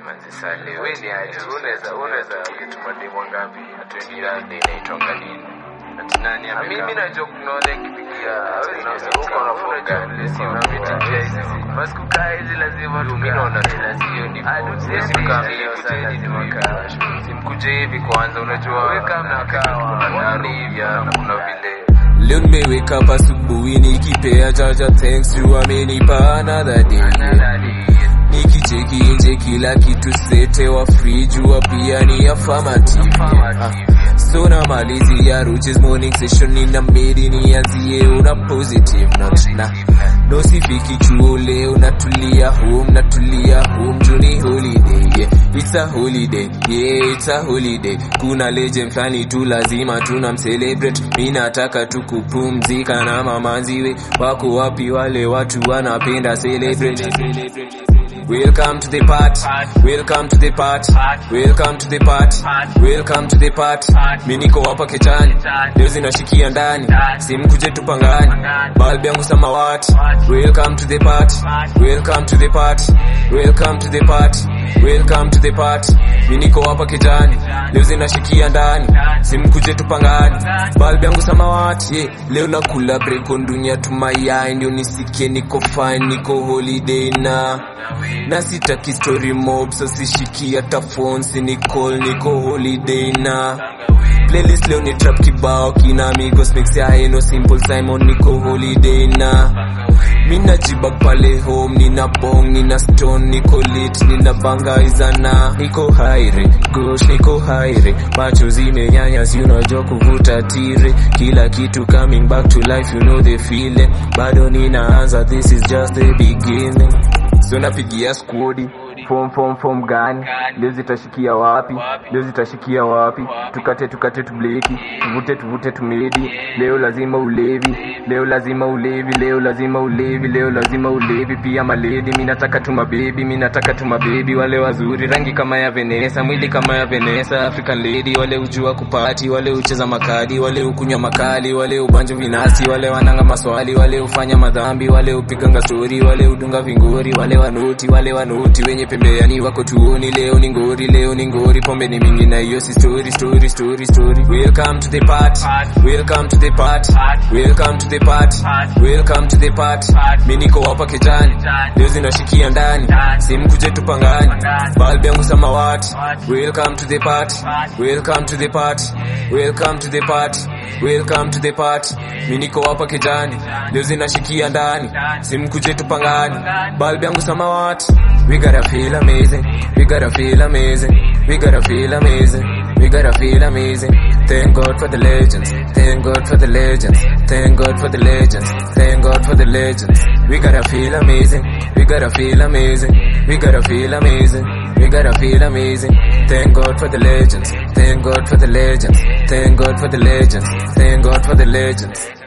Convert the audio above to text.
manzi sale wewe ni aje unaweza unaweza ukituma demo ngapi atuendia ndio inaitonga nini ati nani ame mimi najua kuna wale kipigia wewe unaweza uko na foga lazima vitu hizi basi kukaa hizi lazima mimi naona ni lazima ni siwezi kukaa mimi sana nimaka simkuje hivi kwanza unajua wewe kama nakaa wanani ya kuna vile Leo nimeweka up asubuhi nikipea jaja thanks to amenipa another day nikicheki nje kila kitu sete wa free jua pia ni affirmative ah. so na malizi ya ruches morning session nina medi nianzie una positive note na no sifiki chuo leo natulia home natulia home juni holiday yeah. it's a holiday yeah it's a holiday kuna legend flani tu lazima tuna mcelebrate mi nataka tu kupumzika na mamanziwe wako wapi wale watu wanapenda celebrate Welcome to the party. Welcome to the party. Welcome to the party. Welcome to the party. Mimi niko hapa kechani. Leo zinashikia ndani. Simkuje tupangani. Balbu yangu samawati. Welcome to the party. Welcome to the party. Welcome to the party. Welcome to the party. Mimi niko hapa kejani. Leo zinashikia ndani. Simkuje tupangani. Balbu yangu samawati. Yeah. Leo nakula break on dunia tumayai ndio nisikie niko fine niko holiday na na sitaki story mob so sishiki hata phone si call niko holiday na playlist leo ni trap kibao kina amigos mix ya eno simple simon niko holiday na mina jibag pale home nina bong nina stone niko lit nina banga izana niko haire gosh niko haire macho zimenyanya si unajua kuvuta tire kila kitu coming back to life you know the feeling bado ninaanza this is just the beginning so napigia skodi form form form gani leo zitashikia wapi leo zitashikia wapi tukate tukate tubleki tuvute tuvute tumedi leo lazima ulevi leo lazima ulevi leo lazima ulevi leo lazima ulevi pia maledi mi nataka tu mabebi mi nataka tu mabebi wale wazuri rangi kama ya venesa mwili kama ya venesa african lady wale ujua kupati wale ucheza makadi wale ukunywa makali wale ubanjo vinasi wale wananga maswali wale ufanya madhambi wale upiganga stori wale udunga vingori wale wanuti wale wanuti wenye pembeani wako tuoni leo ni ngori leo ni ngori pombe ni mingi na hiyo si story story story story welcome to the party welcome to the party welcome to the party welcome to the party mimi niko hapa kijani leo zinashikia ndani simkuje tupangani balbu yangu samawati welcome to the party welcome to the party welcome to the party welcome to the party mimi niko hapa kijani leo zinashikia ndani simkuje tupangani balbu yangu samawati we gotta feel amazing we gotta feel amazing we gotta feel amazing we gotta feel amazing thank god for the legends thank god for the legends thank god for the legends thank god for the legends we gotta feel amazing we gotta feel amazing we gotta feel amazing we gotta feel amazing thank god for the legends thank god for the legends thank god for the legends thank god for the legends